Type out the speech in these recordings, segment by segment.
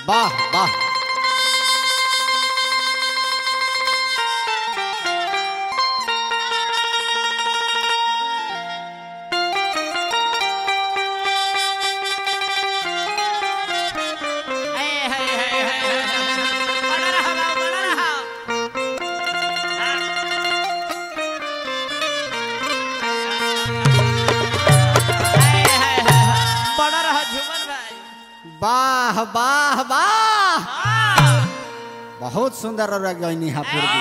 वाह वाह बना रहा बाबू, बना रहा। बना रहा झूमन भाई वाह वाह वाह हाँ। बहुत सुंदर और गईनी है पूर्वी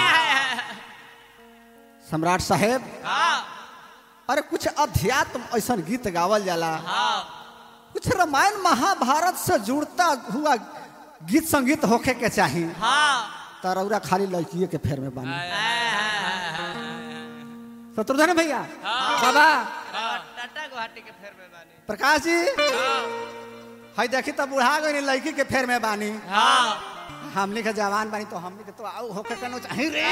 सम्राट साहेब हाँ, अरे कुछ अध्यात्म ऐसा गीत गावल जाला हाँ, कुछ रामायण महाभारत से जुड़ता हुआ गीत संगीत होखे के चाही हाँ। तरौरा खाली लड़किए के फेर में बानी हाँ, शत्रुघ्न भैया हाँ। बाबा टाटा गुवाहाटी के फेर में बानी प्रकाश जी हाँ, हई देखी तब बुढ़ा गई लड़की के फेर में बानी हाँ। हमने के जवान बानी तो हमने के तो आऊ होके कनो चाही रे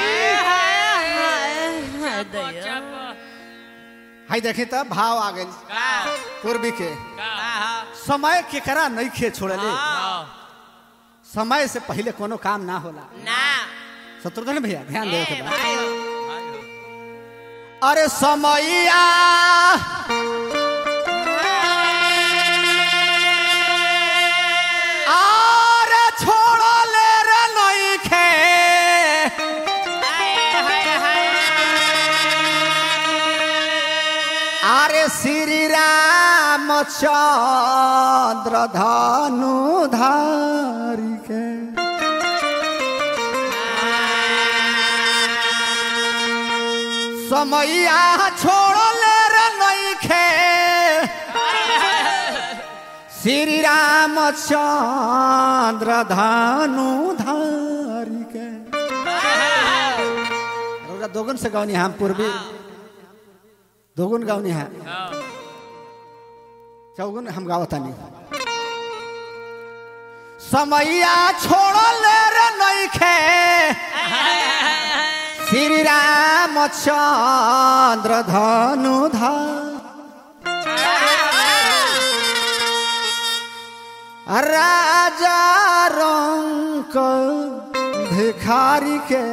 दैया। हई देखी तब भाव आ गई का, पूर्वी के का, हाँ, समय केकरा नहीं खे छोड़ले हाँ। समय से पहले कोनो काम ना होला ना शत्रुघ्न भैया ध्यान ए, दे के बा भाई हो। अरे समैया अरे छोड़ले रे नइखे हाय, हाय, हाय। अरे श्री रामचंद्र धनु धारी के समैया छोड़ले रे नइखे श्री रामचंद्र धनु धारी के रउरा दोगुन से गौनी हम पूर्वी दोगुन गौनी है चौगुन हम गावतानी समैया छोड़ले रे नइखे श्री रामचंद्र धनु राजा रंक भिखारी के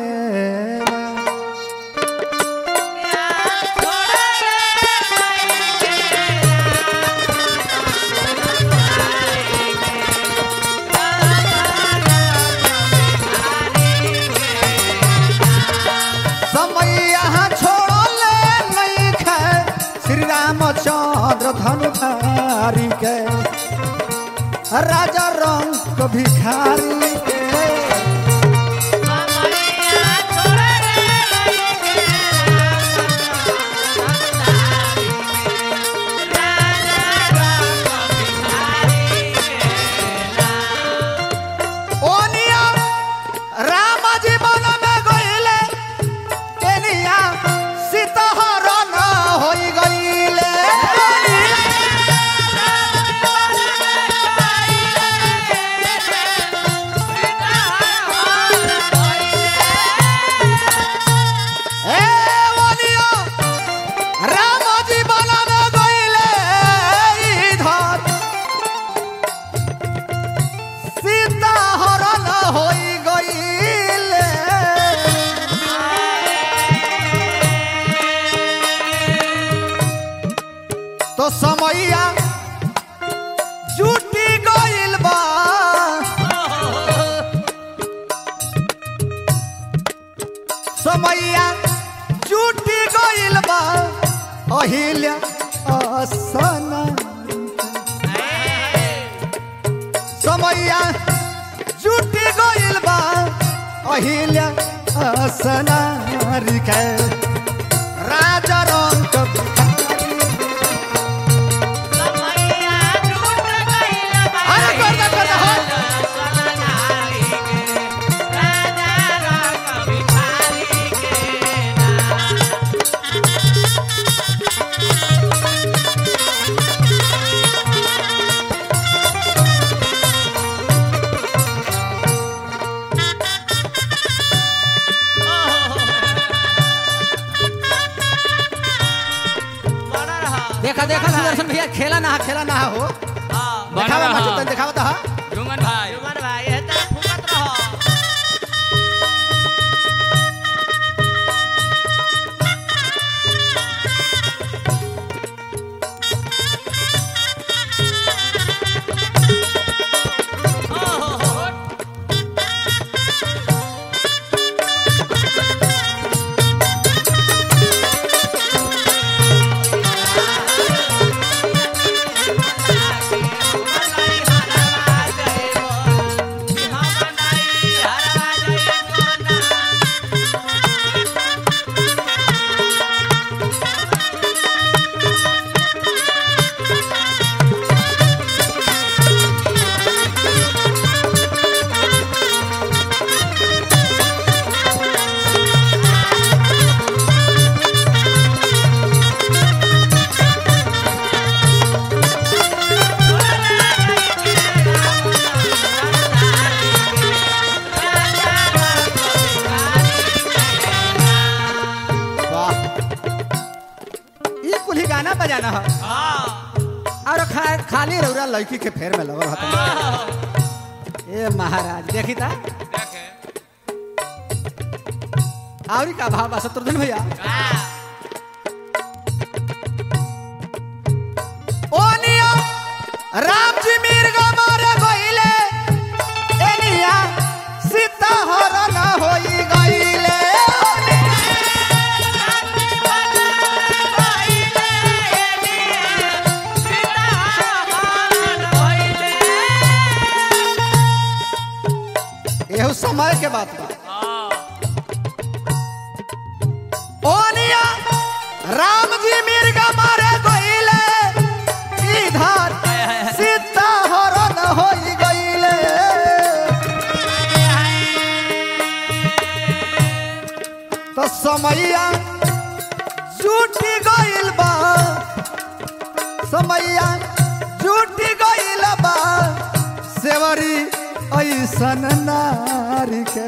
समैया छोड़ले नइखे श्री रामचंद्र धनुधारी के राजा रंग भिखारी के ओनिया राम जीवन में गईले केनिया सीताहरण होई गईले ए ओनिया राम जीवन में गईले इधर सीताहरण होई गईले तो समैया जुटी गइल बा समैया जुटी गइल बा अहिल्या असना समैया जुटी गइल बा अहिल्या असनारी के राजा रंग अरे गर्दा गर्दा हो देखा देखा सुदर्शन भैया खेला ना खेला ना हो हाँ, दिखावा रहा। मचो तन दिखावा तो हा झूमन भाई जुमन भाई है गाना बजाना हो हाँ और खा, खाली रौरा लड़की के फेर में लगल हत ए महाराज देखी था देखे आवरी का भाव बा शत्रुघ्न भैया हाँ ओनिया राम जी मिर्ग मारे गइले एनिया सीता हरण होई गइले एहू समय के बात बा ओनिया राम जी मिर्ग मारे गइले इधर सीता हरण होई गइले तो समैया झूठी गइल बा समैया झूठी गइल बा सेवरी ऐसन नारी के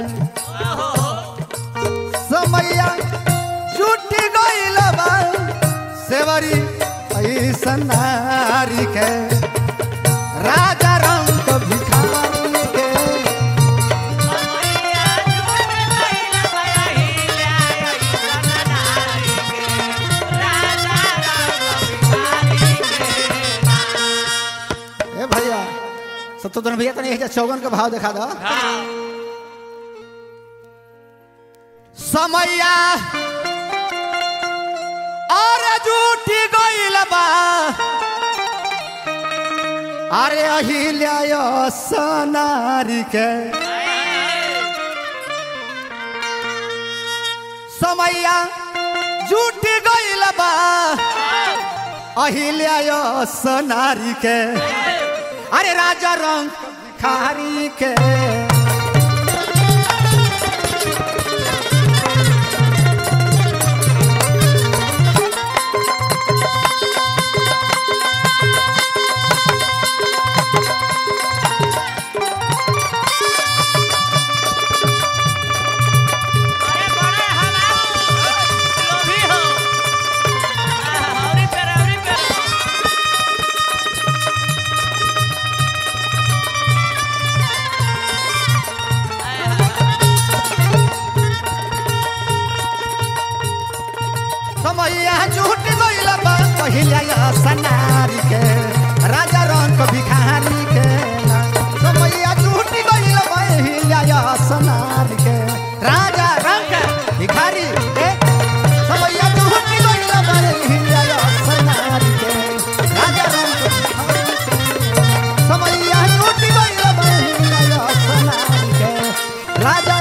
समैया झूठी गइल बा सेवरी ऐसन नारी के राजा रंग भिखारी के ए भैया सत्तोदन भैया तनी एजा चौगन के भाव देखा दो समैया और झूठी गइल बा अरे अहिल्या सनारी के समैया झूठी गइल बा अहिल्या सनारी के अरे राजा रंग खारी के अरे बड़े हलाओ लोभी हो हौरी पर हौरी पर समैया झूठ गइल बा पहिल्या सनारी के राजा रंग भिखारी के समैया झूठ गइल बा पहिल्या सनारी के राजा रंग भिखारी के समैया झूठ गइल बा पहिल्या सनारी के राजा रंग भिखारी के समैया झूठ गइल बा पहिल्या सनारी के राजा